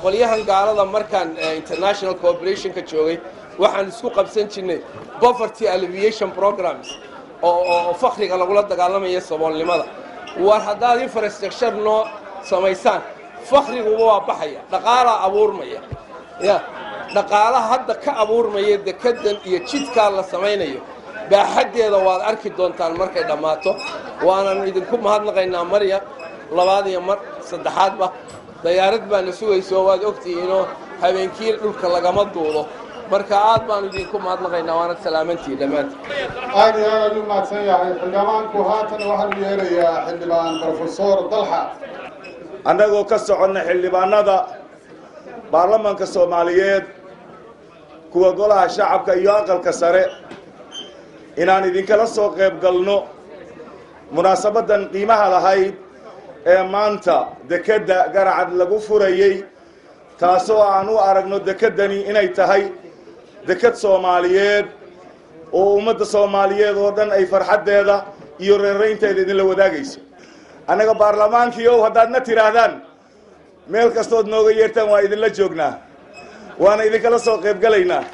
qolyahan gaalada markaan international cooperationka joogay waxaan isku qabsan jirnay poverty alleviation programs oo fakriga lagula dagaalamaya saboolnimada war haddaad infrastructure noo samaysaan fakriguba waa baxaya dhaqaalaa abuurmaya ya dhaqaalaha hadda ka abuurmaya dekedan iyo jidkaa la samaynayo baaxaddeeda waad arki doontaan markay dhammaato waanan idinku mahadnaqaynaa marya labaad iyo mar saddexaadba dayaarad baana sugayso waad ogtihiinoo habeenkii dhulka lagama duudo marka aad baanu idinku mahadnaqaynaa waana salaamantii dhammaantiin aad iyo aad u mahadsan yahay xildhibaanku haatan waxaan u yeerayaa xildhibaan brofesor dalxa annagoo ka soconna xildhibaanada baarlamanka soomaaliyeed kuwa golaha shacabka iyo aqalka sare inaan idinkala soo qayb galno munaasabaddan qiimaha lahayd ee maanta dekedda garacad lagu furayey taasoo aan u aragno dekeddani inay tahay deked soomaaliyeed oo ummadda soomaaliyeed oo dhan ay farxaddeeda iyo reeraynteeda idinla wadaagayso annaga baarlamaankii ow haddaadna tidhaahdaan meel kastood nooga yeertaan waa idinla joognaa waana idinkala soo qayb galaynaa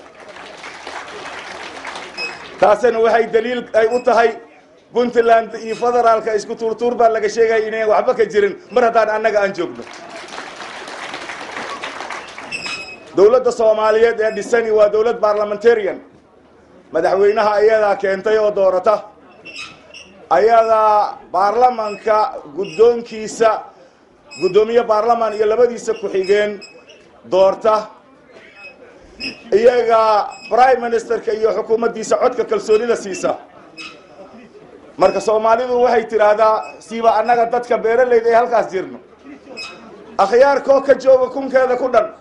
taasina waxay daliil ay u tahay puntland iyo federaalka isku tuurtuur baa laga sheegaya inayan waxba ka jirin mar haddaan annaga aan joogno dowladda soomaaliyeed ee dhisani waa dowlad barlamentarian madaxweynaha ayadaa keentay oo doorata ayadaa baarlamanka guddoonkiisa guddoomiye baarlaman iyo labadiisa ku-xigeen doorta iyaga prime ministerka iyo xukuumaddiisa codka kalsoonida siisa marka soomaalidu waxay tidhaahdaa siiba annaga dadka beeralayda ee halkaas jirno akhyaarkoo ka jooga kunkeeda ku dhan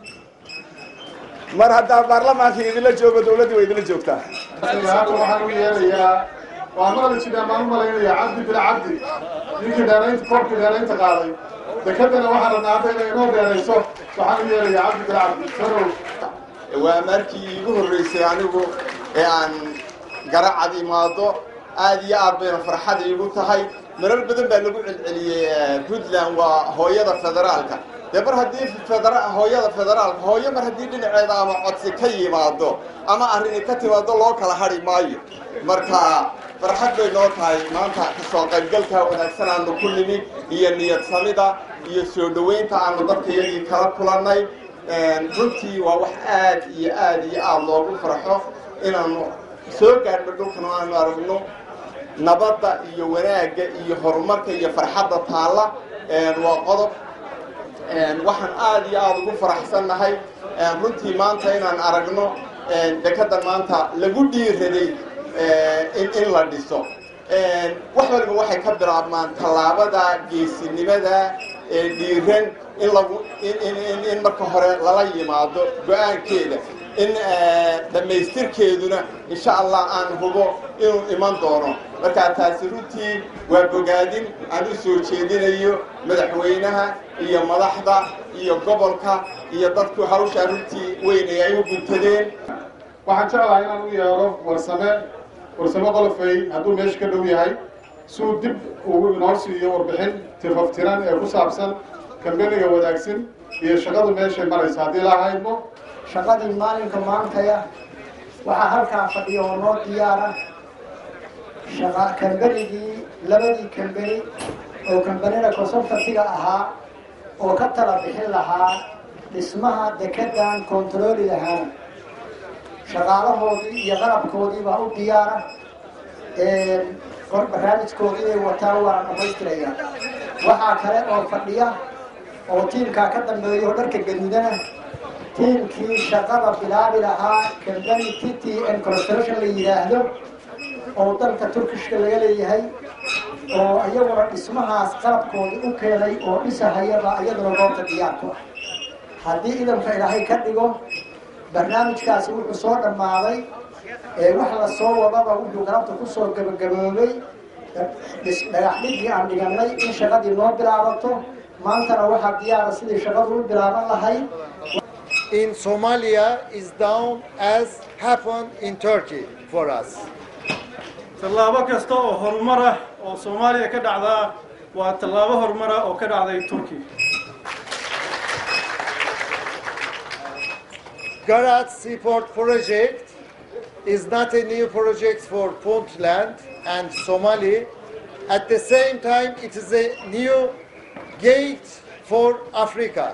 mar haddaa baarlamaankii idinla joogo dawladdii way idinla joogtaa waxaan u yeerayaa waa maqli jiraan baan u malaynayaa cabdi bila cabdi ninkii dheeraynta koobkii dheeraynta qaaday dekedana waxaa rabnaa hadda inay inoo dheerayso waxaan u yeerayaa cabdi bila cabdi sarow waa markii iigu horreysay anigu ee aan garacad imaado aad iyo aad bayna farxad iigu tahay marar badan baa lagu celceliyey puntland waa hooyada federaalka dee mar haddii federa hooyada federaalka hooyo mar haddii dhinaceeda ama codsi ka yimaado ama arrini ka timaado loo kala hadhi maayo marka farxad bay noo tahay maanta kasoo qaybgalka wanaagsan aanu ku nimi iyo niyad samida iyo soo dhoweynta aanu dadka iyagii kala kulannay runtii waa wax aad iyo aad iyo aada loogu farxo inaanu soo gaadhno dhulkan oo aanu aragno nabadda iyo wanaagga iyo horumarka iyo farxadda taalla waa qodob waxaan aad iyo aada ugu faraxsannahay runtii maanta inaan aragno dekeddan maanta lagu dhiiraday in in la dhiso wax waliba waxay ka bilaabmaan tallaabada geesinimada ee dhiiran in lagu in marka hore lala yimaado go-aankeeda in dhammaystirkeeduna insha allah aan hubo inuu iman doono markaa taasi runtii waa bogaadin aan u soo jeedinayo madaxweynaha iyo madaxda iyo gobolka iyo dadku hawshaa runtii weynay ay u guntadeen waxaan jeclahay inaan u yeero warsame warsame qolofey hadduu meesha ka dhow yahay si uu dib ugu inoo siiyo warbixin tifaftiran ee ku saabsan kambeniga wadaagsan iyo shaqadu meeshay maraysa haddii la haydmo shaqadii maalinka maantaya waxaa halkaa fadhiya oo noo diyaara shaqa kambenigii labadii kambeni oo kambenida consultantiga ahaa oo ka tala bixin lahaa dhismaha dekedan kontarooli lahaana shaqaalahoodii iyo qalabkoodii baa u diyaara barnaamijkoodii inay wataan waa dhamaystiraya waxaa kale oo fadhiya oo tiimkaa ka dambeeya oo dharka gaduudana tiimkii shaqada bilaabi lahaa kambani t t n construction la yidhaahdo oo dalka turkishka laga leeyahay oo iyaguna dhismahaas qalabkoodii u keenay oo dhisahayaba iyaduna goobta diyaarku ah haddii idanka ilaahay ka dhigo barnaamijkaasi wuxuu soo dhammaaday wax la soo wadaba wuxuu galabta kusoo gabagaboobay dhagax dhigii aan dhiganay in shaqadii noo bilaabato maantana waxaa diyaara sidii shaqadu u bilaaban lahayd in Somalia is down as happened in Turkey for us. tallaabo kasta oo horumar ah oo soomaaliya ka dhacdaa waa tallaabo horumar ah oo ka dhacday turkiya Garat Seaport project is not a new project for Puntland and Somali. At the same time, it is a new gate for Africa.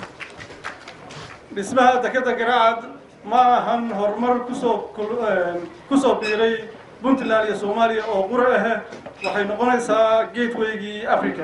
dhismaha dekeda garaacad ma ahan horumar kusoo kul- een, kusoo biiray puntland iyo soomaaliya oo qura ah waxay noqonaysaa gatewaygii africa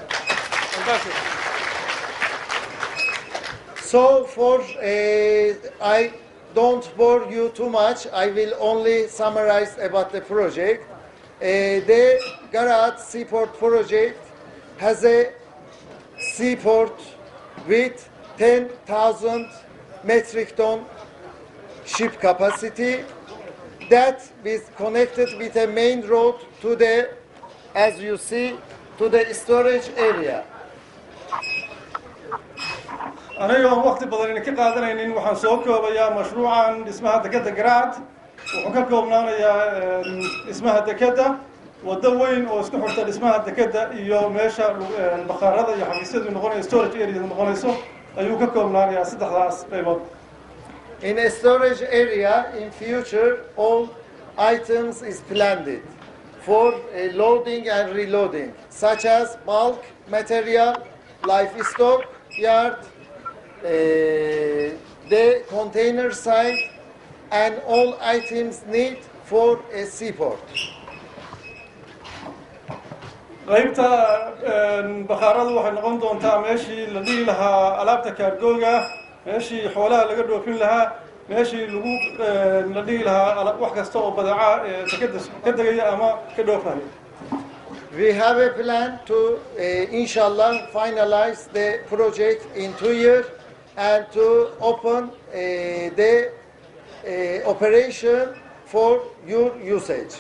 So for uh, I don't bore you too much. I will only summarize about the project. Uh, the Garat Seaport project has a seaport with 10,000 metric ton ship capacity that is connected with a main road to the, as you see, to the storage area. anigoon waqti badan idinka qaadanaynin waxaan soo koobayaa mashruucan dhismaha dekeda garaacad wuxuu ka koobnaanayaa een, dhismaha dekeda waddo weyn oo isku xirta dhismaha dekeda iyo meesha een, bakhaarada iyo xafiisyadu noqonayo storage area noqonayso ayuu ka koobnaanayaa saddexdaas qaybood In a storage area in future, all items is planned for uh, loading and reloading, such as bulk material, livestock yard, uh, the container site, and all items need for a seaport. qaybta een, bakhaaradu waxay noqon doontaa meeshii la dhihi lahaa alaabta kaargooga meeshii xoolaha laga dhoofin lahaa meeshii lagu een, la dhihi lahaa ala- wax kasta oo badeeca ee dekeda ka degaya ama ka dhoofaya We have a plan to, uh, inshallah, finalize the project in two years and to open uh, the uh, operation for your usage.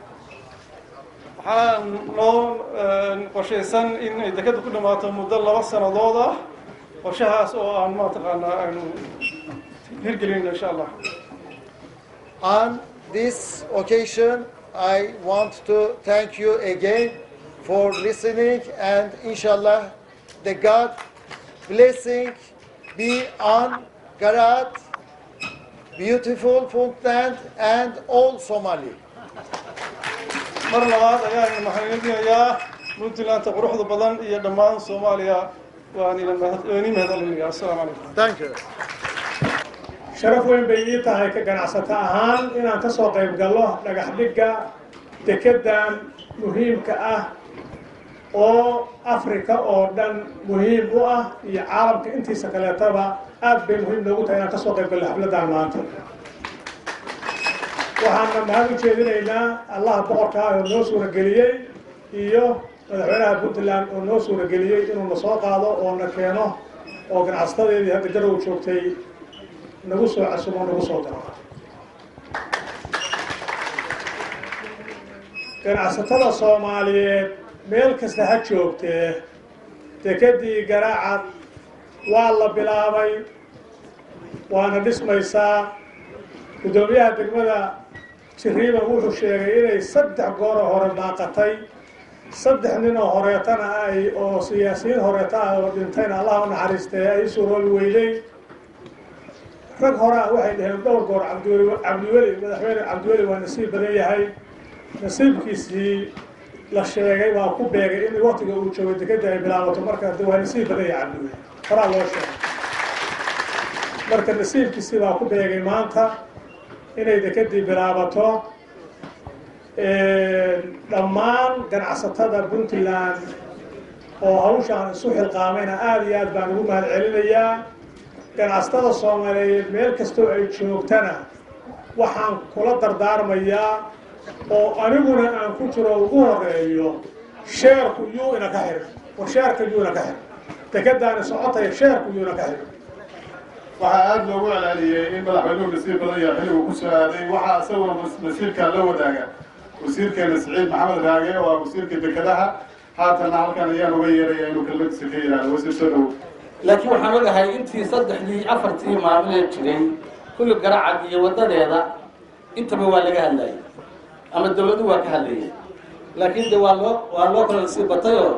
waxaa noo een, qorshaysan in ay dekeda ku dhamaato muddo laba sannadood ah qorshahaas oo aan mataqaanaa aynu hirgelin insha allah On this occasion, I want to thank you again for listening and inshallah, the God blessing be on Garat, beautiful Puntland and all Somali. mar labaad ayaan maxaanidinayaa puntlandta quruxda badan iyo dhammaan soomaaliya waan idin mahad- waan idin mahadcelinayaa assalaamu calaykum Thank you. sharaf weyn bay ii tahay ka ganacsato ahaan inaan ka soo qayb gallo dhagax dhigga dekeddan muhiimka ah oo afrika oo dhan muhiim u ah iyo caalamka intiisa kaleetaba aad bay muhiim noogu tahay inaan ka soo qayb gallo xafladdan maanta waxaana mahad u jeedinaynaa allaha boqorka ah oo noo suurageliyey iyo madaxweynaha puntland oo noo suurageliyey inuu na soo qaado oo na keeno oo ganacsatadeedii hadda garow joogtay nagu soo casumo nagu soo daro ganacsatada soomaaliyeed meel kasta ha joogtee dekedii garaacad waa la bilaabay waana dhismaysaa guddoomiyaha degmada jiriiban wuxuu sheegay inay saddex gooroo hore baaqatay saddex nin oo horeetana ay oo siyaasiyiin horeeta ah oo dhintayna allah u naxariistee ay suuroobi weyday rag hore ah waxay dhaheen dhowr goor cabdiweli cabdiweli madaxweyne cabdiweli waa nasiib badan yahay nasiibkiisii la sheegay waa ku beegay in waqtiga uu joogay dekeda ay bilaabato marka de waa nasiib badan yahay cabdiweli horaa loo sheegay marka nasiibkiisii baa ku beegay maanta inay dekedii bilaabato dhammaan ganacsatada puntland oo hawshaan isu xilqaamayna aada iyo aad baan ugu mahad celinayaa ganacsatada soomaaliyeed meel kastoo ay joogtana waxaan kula dardaarmayaa oo aniguna aan ku jiro ugu horeeyo sheerku yuu ina ka xirin war sheerka yuu ina ka xirin dekedaani socotaya sheerku yuu ina ka xirin waxaa aada loogu celceliyey in madaxweynuhu nasiib badan yahay xilligu ku soo aaday waxaa isaguna nasiibkaa la wadaaga wasiirkeena siciid maxamed raage oo ah wasiirka dekedaha haatanna halkan ayaan uga yeeraya inuu kelmadiisa ka yidhaahdo wasiir soo dhow laakiin waxaan ogahay intii saddexdii afartii maamulee jiray kulli garacad iyo waddadeeda intaba waa laga hadlayay ama dawladdu waa ka hadlayay laakiin de waa loo waa loo kala sii batayoo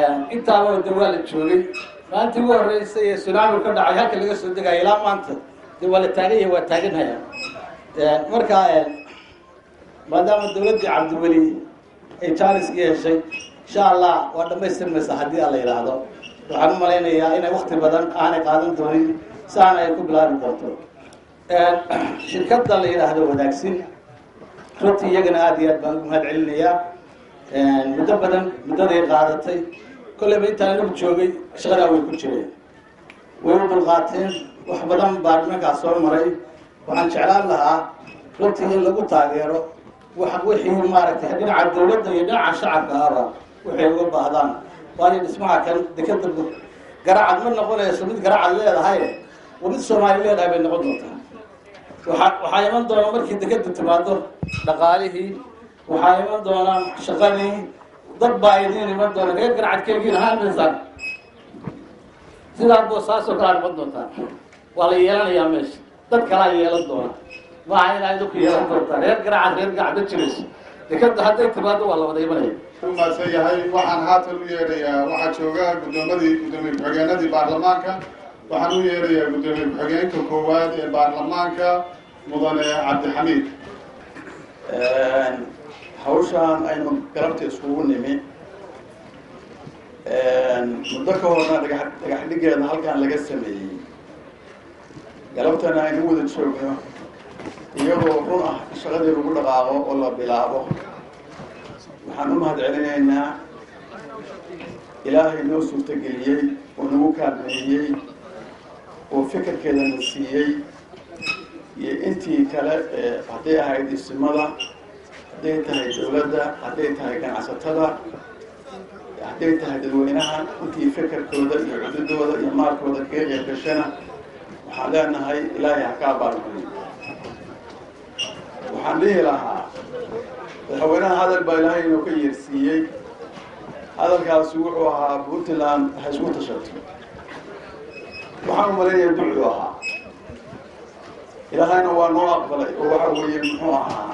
intaaba de waa la joogay maalintii ugu horreysay ee sunaami ka dhacay halka laga soo degaya ilaa maanta de waa la taagan yahay waa taaganhaya marka maadaama dawladdii cabdiweli ay jaaniskii heshay insha allah waa dhamaystirmaysa haddii alla yidhaahdo waxaan u malaynayaa inay wakti badan aanay qaadan doonin saana ay ku bilaabi doonto shirkadda la yidhaahdo wadaagsin runtii iyagana aada iyo aad baan ugu mahad celinayaa muddo badan muddaday qaadatay kolleyba intaan anigu joogay shaqadaa way ku jireen way u dulqaateen wax badan baa nimankaas soo maray waxaan jeclaan lahaa runtii in lagu taageero wax wixii maaragtay dhinaca dawladda iyo dhinaca shacabka ahba waxay uga baahdaan waayo dhismaha kan dekeda garacad ma noqonayso mid garacad leedahay waa mid soomaali leedahay bay noqon doontaa waxaa waxaa iman doona markii dekeda timaado dhaqaalihii waxaa iman doona shaqadii dad baa idiin iman doona reer garacadkeegiin ahaan maysaan sidaa boosaasoo kalaa noqon doontaa waa la yeelanayaa meesha dad kalaa yeelan doona maaha inaa idinku yeelan doontaa reer garacad reer gacda jirayso dekeda hadday timaado waa la wada imanaya u mahadsan yahay waxaan haatan u yeedhayaa waxaa jooga guddoomadii guddoomiye ku-xigeenadii baarlamaanka waxaan u yeedhayaa guddoomiye ku-xigeenka koowaad ee baarlamaanka mudane cabdixamiid hawshaan aynu galabta iskugu nimi muddo ka horna dhagax dhagax dhigeeda halkaan laga sameeyey galabtana aynu wada joogno iyadoo run ah shaqadii lagu dhaqaaqo oo la bilaabo waxaan u mahad celinaynaa ilaahay noo suurtageliyey oo nagu kaalmeeyey oo fikirkeeda na siiyey iyo intii kale ee hadday ahayd isimada hadday tahay dawladda hadday tahay ganacsatada hadday tahay dadweynaha intii fikirkooda iyo cududooda iyo maalkooda kaga qeyb gashana waxaan leenahay ilaahay ha ka abaalmariyo waxaan dhihi lahaa madaxweynaha hadal baa ilaahay inoo ka yeersiiyey hadalkaasi wuxuu ahaa puntland ha isku tashato waxaan u malaynayaa ducuu ahaa ilaahayna waa noo aqbalay oo waxa weeye muxuu ahaa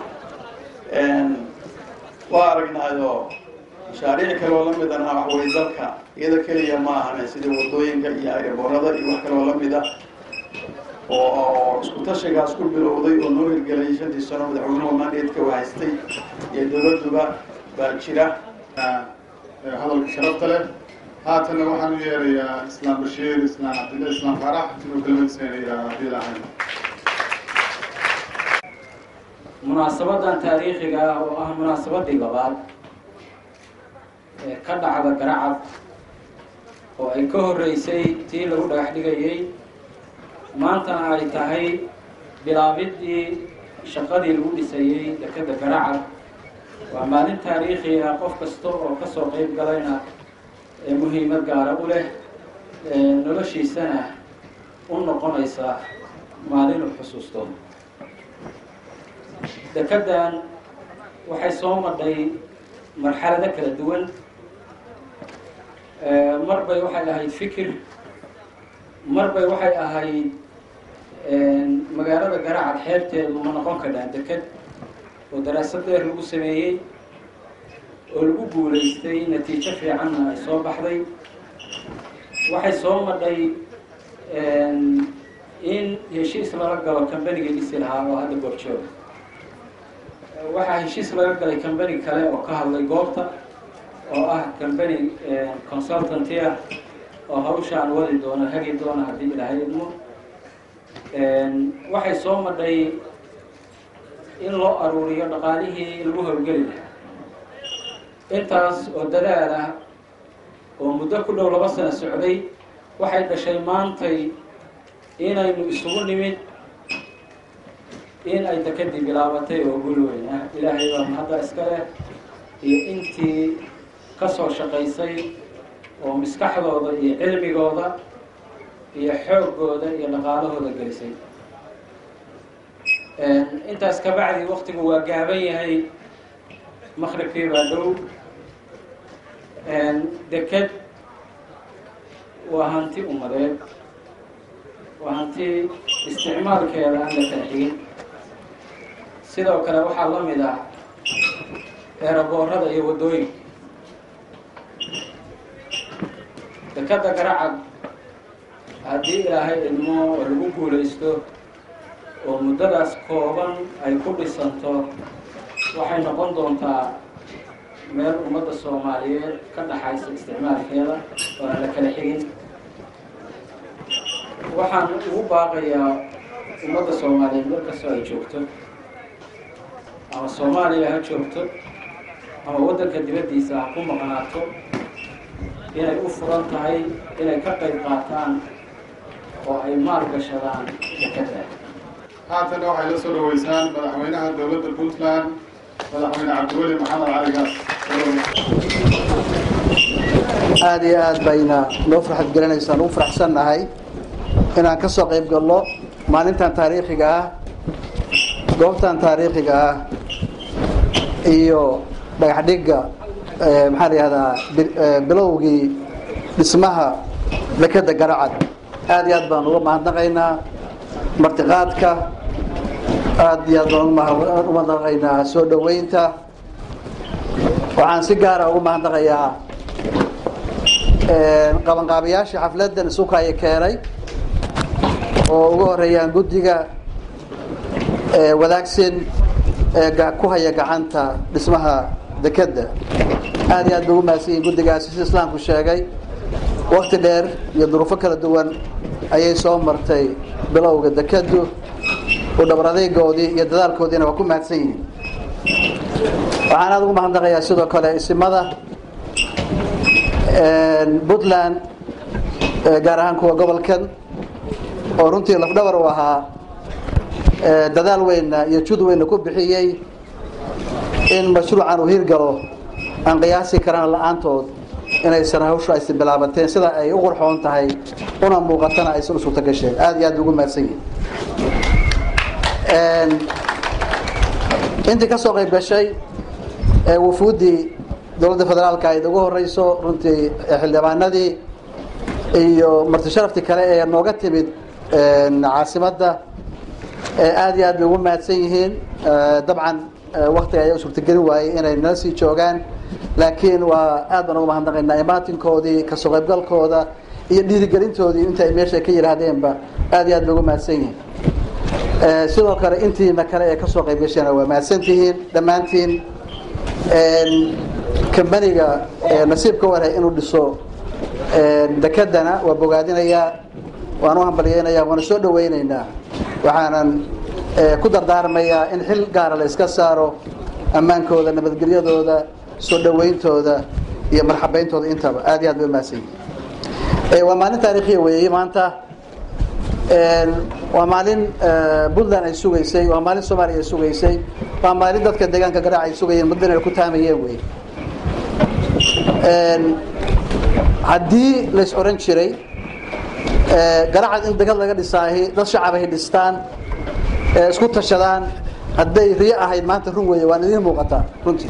waa aragnaayoo mashaariic kaloo la midana waxweye dalka iyada keliya ma ahane sida wadooyinka iyo airboorada iyo wax kaloo lamid ah oo isku tashigaas ku bilowday oo noo hirgelay shantii sano madaxweynuhu mandatka u haystay iyo dawladduba baa jira hadalka sharafta leh haatanna waxaan u yeerayaa islaam bashiir islaam cabdilla islaam farax inuu kelmadiseenaya haddii lahayn munaasabadan taariikhiga ah oo ah munaasabadii labaad ee ka dhacda garacad oo ay ka horreysay tii lagu dhagax dhigayay maantana ay tahay bilaabidii shaqadii lagu dhisayey dekeda garacad waa maalin taariikhi ah qof kasta oo kasoo qeyb galayna ee muhiimad gaara u leh noloshiisana u noqonaysa maalin u xusuusto dekedan waxay soo madhay marxalado kala duwan mar bay waxay ahayd fikir mar bay waxay ahayd magaalada garacad xeebteedu ma noqon kadhaan deked oo daraasad dheer lagu sameeyey oo lagu guulaystay natiijo fiicanna ay soo baxday waxay soo madhay in heshiis lala galo combanigii dhisi lahaa oo hadda goobjoog waxaa heshiis laga galay combany kale oo ka hadlay goobta oo ah combany consultanty ah oo hawshaan wadi doona hagi doona haddii ilaahay idmo waxay soo madhay in loo aruuriyo dhaqaalihii lagu howlgeli lahaa intaas oo dadaal ah oo muddo ku dhow laba sano socday waxay dhashay maantay inaynu isugu nimid in ay dekadii bilaabatay oo gul weyn ah ilaahay baa mahadda iska leh iyo intii ka soo shaqaysay oo maskaxdooda iyo cilmigooda iyo xooggooda iyo dhaqaalahooda gelisay intaas kabacdi waktigu waa gaaban yahay maqribkii baa dhow deked waa hanti umadeed waa hanti isticmaalkeeda aan la kala xigin sidoo kale waxaa la mid ah eeraboorada iyo waddooyinka dekeda garacad haddii ilaahay idmo oo lagu guulaysto oo muddadaas kooban ay ku dhisanto waxay noqon doontaa meel ummadda soomaaliyeed ka dhaxaysa isticmaalkeeda oo aan la kala xigin waxaan ugu baaqayaa ummadda soomaaliyeed meel kastoo ay joogto ama soomaaliya ha joogto ama waddanka dibaddiisa ha ku maqnaato inay u furan tahay inay ka qayb qaataan oo ay maalgashadaan dekada haatana waxay la soo dhaweysaan madaxweynaha dowladda puntland madaxweyne cabdiweli maxamed cali gaas aad iyo aad bayna noo farxad gelinaysaan ugu faraxsannahay inaan ka soo qayb galno maalintan taariikhiga ah goobtan taariikhiga ah iyo dhagax dhigga maxaa la yihahdaa bilowgii dhismaha dekeda garacad aad iyo aad baan uga mahadnaqaynaa martiqaadka aad iyo aad baan uga mahadnaqaynaa soo dhoweynta waxaan si gaara ugu mahadnaqayaa qabanqaabayaashii xafladan isukaya keenay oo ugu horeeyaan guddiga wadaagsan ee ku haya gacanta dhismaha dekeda aad iyo aad bay ugu mahadsan yihin guddigaasi sida islaamku sheegay wakti dheer iyo duruufo kala duwan ayay soo martay bilowga dekedu u dhabar adeygoodii iyo dadaalkoodiina waa ku mahadsan yihiin waxaan aada ugu mahadnaqayaa sidoo kale isimada puntland gaar ahaan kuwa gobolkan oo runtii lafdhabar u ahaa dadaal weynna iyo jud weynna ku bixiyey in mashruucan uu hirgalo aan qiyaasi karana la-aantood inaysan hawshu aysan bilaabateen sida ay u qurxoon tahay una muuqatana aysan u suurto gasheen aada iyo aad ugu mahadsan yihin intii ka soo qayb gashay wufuuddii dowladda federaalka ayd ugu horeyso runtii xildhibaanadii iyo marti sharaftii kale ee nooga timid caasimadda aada iyo aad bay ugu mahadsan yihiin dabcan waktiga ayaa u suurtagelin waayey inay nala sii joogaan laakiin waa aad baan ugu mahadnaqaynaa imaatinkoodii kasoo qaybgalkooda iyo dhiirigelintoodii inta ay meesha ka yidhaahdeenba aad iyo aad bay ugu mahadsan yihiin sidoo kale intiina kale ee kasoo qayb gasheen waa mahadsan tihiin dhammaantiin kambaniga nasiibka warhay inuu dhiso dekedana waa bogaadinayaa waan u hambalyeynayaa waana soo dhaweyneynaa waxaanan ku dardaarmayaa in xil gaara la iska saaro ammaankooda nabadgelyadooda soo dhaweyntooda iyo marxabeyntooda intaba aad iyo aad bay umahadsan yihin waa maalin taariikhiya weeye maanta waa maalin puntland ay sugaysay waa maalin soomaaliya ay sugaysay waa maalin dadka deegaanka garaac ay sugayeen muddana ay ku taamayeen wey haddii lays oran jiray garacad in degad laga dhisaahi dad shacabahay dhistaan isku tashadaan hadday riyo ahayd maanta run weeye waan idiin muuqataa runtii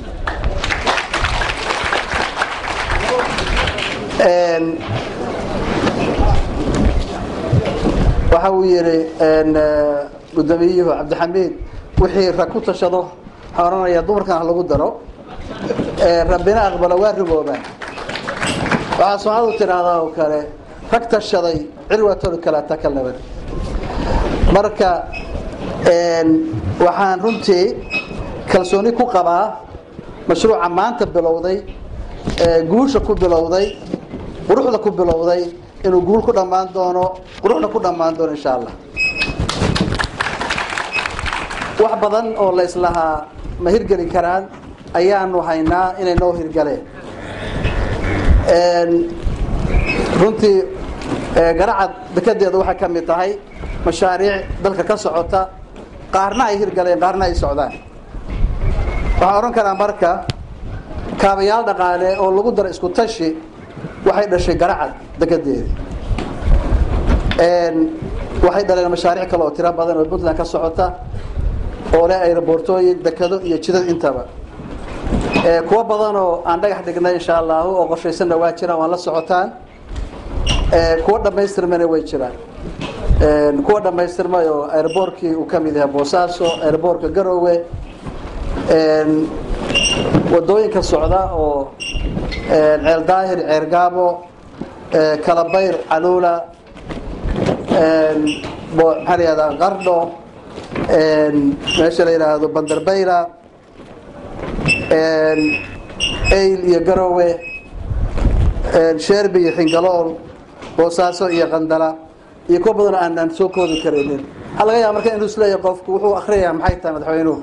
waxa uu yihi gudoomiyuhu cabdixamiid wixii rag ku tashado waxaan odhanayaa dumarkan ha lagu daro rabbina aqbalo waa rigoobaan waxaa soomaaladu tidhaahdaa oo kale rag tashaday cirwatolu kala takalabad marka waxaan runtii kalsooni ku qabaa mashruuca maanta bilowday guusha ku bilowday quruxda ku bilowday inuu guul ku dhammaan doono quruxna ku dhammaan doono insha allah wax badan oo la islahaa ma hirgeli karaan ayaanu haynaa inay noo hirgaleen runtii garacad dekedeeda waxay ka mid tahay mashaariic dalka ka socota qaarna ay hirgaleen qaarna ay socdaan waxaan odhan karaa marka kaabayaal dhaqaale oo lagu daro isku tashi waxay dhashay garacad dekedeeda waxay dhaleen mashaariic kale oo tiro badan oo puntland ka socota oo leh aeroboortooyin dekado iyo jidad intaba kuwo badan oo aan dhagax dhignay insha allahu oo qorshaysanna waa jiraan waan la socotaan kuwo dhammaystirmayna way jiraan kuwa dhammaystirmay oo airboortkii uu ka mid yahay boosaaso airboortka garoowe wadooyinka socda oo ceel daahir ceergaabo kalabayr caluula maxaa la yihahdaa qardho meesha la yidhaahdo bandarbayla ayl iyo garowe sheerbi iyo xingalool boosaaso iyo qandala iyo kuwa badanoo aanaan soo koodi karaynin waxaa laga yaaba marka inuu isleeyahay qofku wuxuu akhriyayaa maxay tahay madaxweynuhu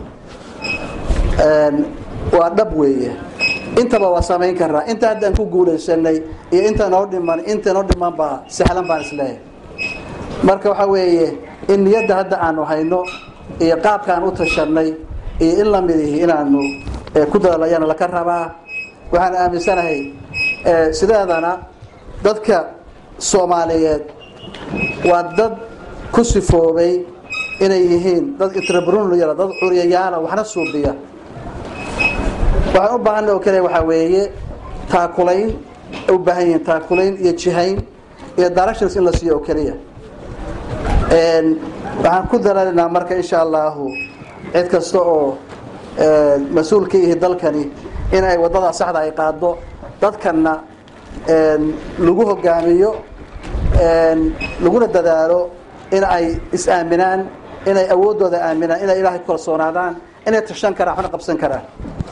waa dhab weeye intaba waa samayn karaa inta haddaan ku guulaysanay iyo inta noo dhiman inta noo dhiman baa sahlan baan isleeyahay marka waxaa weeye in niyadda hadda aanu hayno iyo qaabkaan u tashanay iyo in lamid ihi inaanu ku dadaalo ayaana laka rabaa waxaan aaminsanahay sideedana dadka soomaaliyeed waa dad ku sifoobay inay yihiin dad intrabrunuyala dad curyayaala waxna suubiya waxaan u baahanna oo kale waxaa weeye taakulayn u baahan yihiin taakulayn iyo jihayn iyo directions in la siiyo oo keliya waxaan ku dalaalinaa marka insha allahu cid kasta oo mas-uul ka yihi dalkani in ay wadada saxda ay qaado dadkana lagu hogaamiyo laguna dadaalo in ay is-aaminaan inay awooddooda aaminaan inay ilaahay ku kalsoonaadaan inay tashan karaan waxna qabsan karaan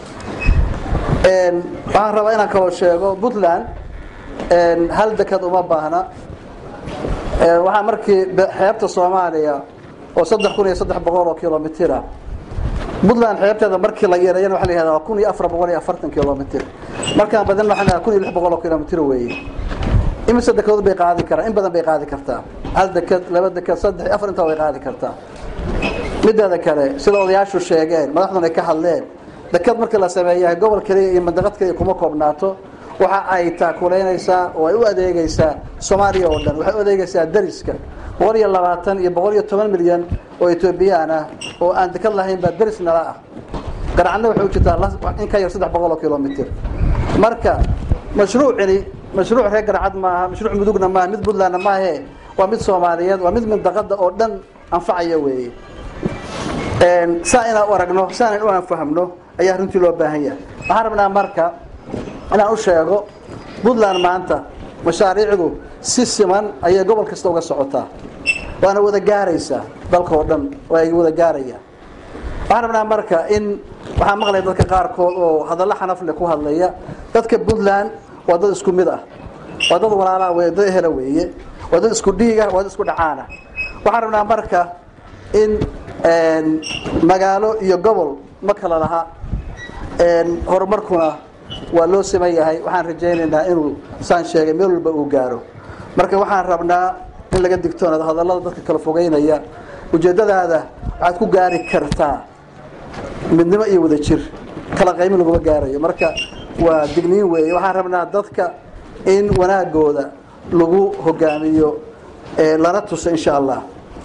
waxaan rabaa inaan kaloo sheego puntland hal dekad uma baahna waxaa markii xeebta soomaaliya oo saddex kun iyo saddex boqol oo kilomitira puntland xeebteeda markii la yareeyana waxa la yihahdaa kun iyo afar boqol iyo afartan kilomitr markaan badan waxaan nahaa kun iyo lix boqol oo kilomitr weeye imise dekedood bay qaadi karaan in badan bay qaadi kartaa hal deked laba deked saddex afar intaa way qaadi kartaa mideeda kale sida odayaashu sheegeen madaxduna ay ka hadleen deked markii la sameeya gobol kaliya iyo mandaqad kaliya kuma koobnaato waxa ay taakulaynaysaa oo ay u adeegaysaa soomaaliya oo dhan waxay u adeegaysaa dariska boqol iyo labaatan iyo boqol iyo toban milyan oo etoobiyaan ah oo aan dekad lahayn baa deris nala ah garacadna waxay u jirtaa in ka yar saddex boqol oo kilomitr marka mashruucini mashruuc reer garcad maaha mashruuc mudugna maaha mid puntlandna maahe waa mid soomaaliyeed waa mid mindaqada oo dhan anfacaya weeye saa inaan u aragno saanan u anfahmno ayaa runtii loo baahan yahay waxaan rabnaa marka inaan u sheego puntland maanta mashaariicdu si siman ayay gobol kasta uga socotaa waana wada gaaraysaa dalka oo dhan waa ay wada gaarayaan waxaan rabnaa marka in waxaan maqlaya dadka qaarkood oo hadallo xanafle ku hadlaya dadka puntland waa dad isku mid ah waa dad walaalaa wey dad ehela weeye waa dad isku dhiiga waa dad isku dhacaana waxaan rabnaa marka in magaalo iyo gobol ma kala laha horumarkuna waa loo siman yahay waxaan rajaynaynaa inuu saan sheegay meel walba uu gaaro marka waxaan rabnaa in laga digtoonaado hadallada dadka kala fogeynaya ujeeddadaada waxaad ku gaari kartaa midnimo iyo wada jir kala qaymi laguma gaarayo marka waa digniin weeye waxaan rabnaa dadka in wanaagooda lagu hogaamiyo lana tuso insha allah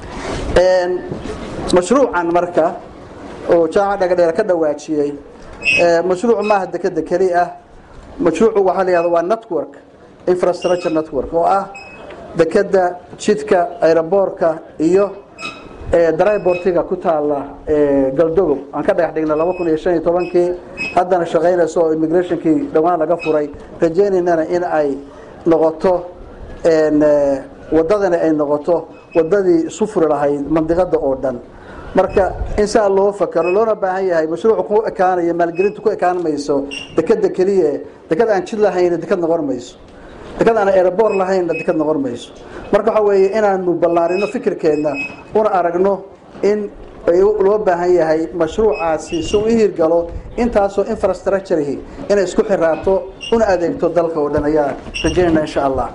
mashruucan marka oo jaamaca dhagadheer ka dhawaajiyey mashruuc maaha dekeda keli ah mashruucu waxaa la yihahda waa network infrastructure network oo ah dekeda jidka aeroboorka iyo drybortiga ku taala galdogob aan ka dhagax dhignay laba kun iyo shan iyo tobankii haddana shaqaynayso oo immigrationkii dhowaan laga furay rajaynaynana in ay noqoto wadadani ay noqoto wadadii isu furi lahayd mandiqada oo dhan marka in saa loo fakaro loona baahan yahay mashruucu ku ekaanayo maalgelintu ku ekaan mayso dekeda keliya deked aan jid lahayn deked noqon mayso deked aan aeroboor lahaynna deked noqon mayso marka waxa weeye inaanu ballaarino fikirkeenna una aragno in loo baahan yahay mashruucaasi si u hirgalo intaasoo infrastructurehi inay isku xiraato una adeegto dalka oo dhan ayaa rajaynayna insha allah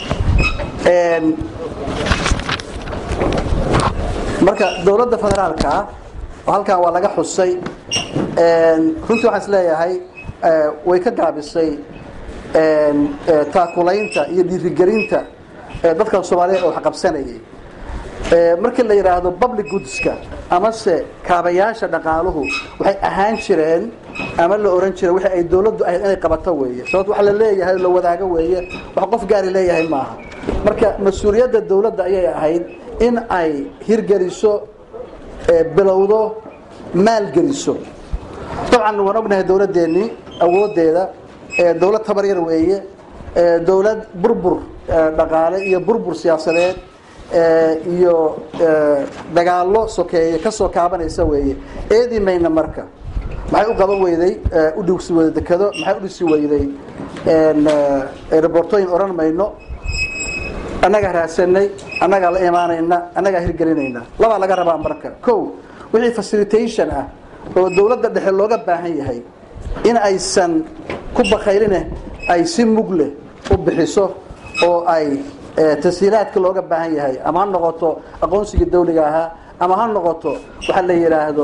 marka dowladda federaalka oo halkan waa laga xusay runtii waxaan is leeyahay way ka gaabisay taakulaynta iyo dhiirigelinta dadka soomaaliyeed oo waxqabsanayay markii la yidhaahdo public goodska amase kaabayaasha dhaqaaluhu waxay ahaan jireen ama la oran jiray wixii ay dowladdu ahayd inay qabato weeye sababto wax la leeyahay la wadaago weeye wax qof gaari leeyahay maaha marka mas-uuliyadda dowladda ayay ahayd in ay hirgeliso bilowdo maalgeliso dabcan waan ognahay dowladdeennii awoodeeda dowlad tabar yar weeye dowlad burbur dhaqaale iyo burbur siyaasadeed iyo dagaallo sokeeye ka soo kaabanaysa weeye eedi mayna marka maxay u qaban weyday u dhigsi weyday dekado maxay u dhisi weyday rebortooyin odhan mayno annagaa raadsanay annagaa la imaanayna annagaa hirgelinayna labaa laga rabaa marka ko wixii facilitation ah oo dowladda dhexe looga baahan yahay in aysan ku bakayline ay si mug leh u bixiso oo ay tashiilaadka looga baahan yahay ama ha noqoto aqoonsigii dawliga ahaa ama ha noqoto waxa la yidhaahdo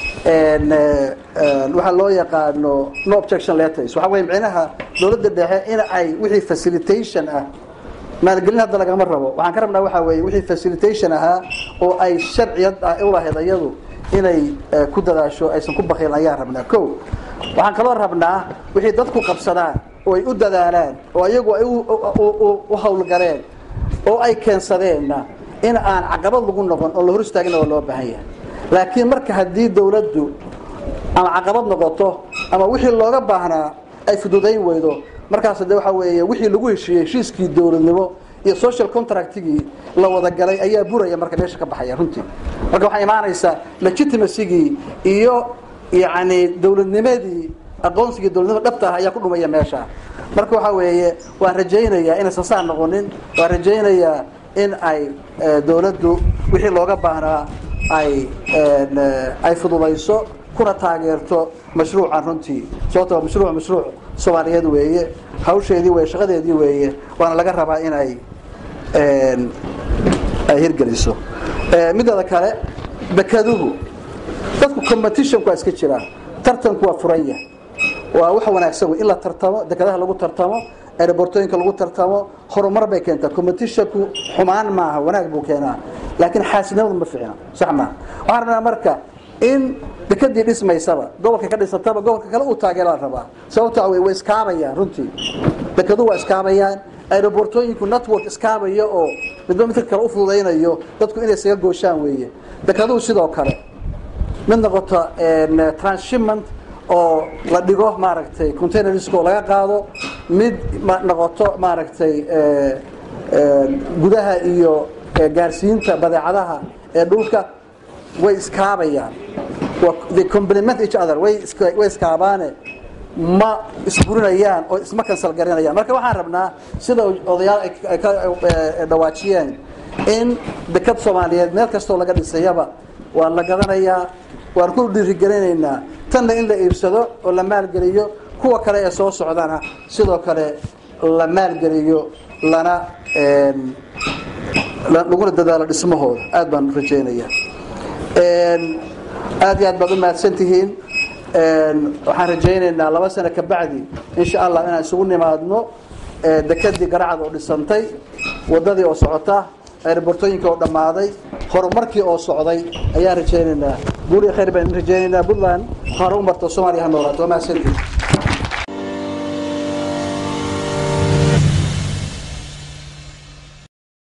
waxaa loo yaqaano no objection letters waxa weye micnaha dowladda dhexe in ay wixii facilitation ah maalgelin hadda lagama rabo waxaan ka rabnaa waxaa weeye wixii facilitation ahaa oo ay sharciyad ah u lahayd iyadu inay ku dadaasho aysan ku bakilin ayaan rabnaa ko waxaan kaloo rabnaa wixii dadku qabsadaan oo ay u dadaalaan oo iyagu ay u hawlgaleen oo ay keensadeenna in aan caqabad lagu noqon oo la hor istaagina waa loo baahan yahay laakiin marka haddii dawladdu ama caqabad noqoto ama wixii looga baahnaa ay fududayn weydo markaas de waxa weeye wixii lagu heshiiyey heshiiskii dowladnimo iyo social contractigii la wada galay ayaa buraya marka meesha ka baxaya runtii marka waxaa imaanaysaa legitimacygii iyo yacni dowladnimadii aqoonsigii dowladnimada dhabta ah ayaa ku dhumaya meesha marka waxa weeye waan rajaynayaa inaysan saa noqonin waan rajaynayaa in ay dowladdu wixii looga baahnaa ay ay fududayso kuna taageerto mashruucan runtii sababtoo mashruuc mashruuc soomaaliyeed weeye hawsheedii weeye shaqadeedii weeye waana laga rabaa in ay ay hirgeliso mideeda kale dekeduhu dadku competitionku waa iska jiraa tartanku waa furan yahay waa wax wanaagsan wey in la tartamo dekedaha lagu tartamo aerobortooyinka lagu tartamo horumar bay keentaa competitionku xumaan maaha wanaag buu keenaa laakiin xaasidnimadu ma fiicna sax maaha waxaan rabnaa marka in dekadii dhismaysaba gobolka ka dhisataba gobolka kale uu taageera la rabaa sababto way way iskaabayaan runtii dekadu waa iskaabayaan aerobortooyinku network iskaabaya oo midba midka kale u fududaynayo dadku inay isaga gooshaan weeye dekaduhu sidoo kale mid noqoto transshipment oo la dhigo maaragtay containersk oo laga qaado mid noqoto maaragtay gudaha iyo gaarsiinta badeecadaha ee dhulka way iskaabayaan they complement each other way way iskaabaane ma isburinayaan oo isma kansal garanayaan marka waxaan rabnaa sida odayaal ay ka dhawaajiyeen in dekad soomaaliyeed meel kastoo laga dhisayaba waa la gadanayaa waan ku dhiirigelinaynaa tanna in la iibsado oo la maalgeliyo kuwa kale ee soo socdana sidoo kale la maalgeliyo lana laguna dadaalo dhismahooda aad baan rajaynayaa aad iyo aad baad u mahadsan tihiin waxaan rajaynaynaa laba sano ka bacdi insha allah inaan isugu nimaadno dekadii garacad oo dhisantay wadadii oo socota aerobortooyinka oo dhammaaday horumarkii oo socday ayaan rajaynaynaa guul iyo khayr baan rajaynaynaa puntland horumarta soomaaliya ha noolaato waa mahadsantihiin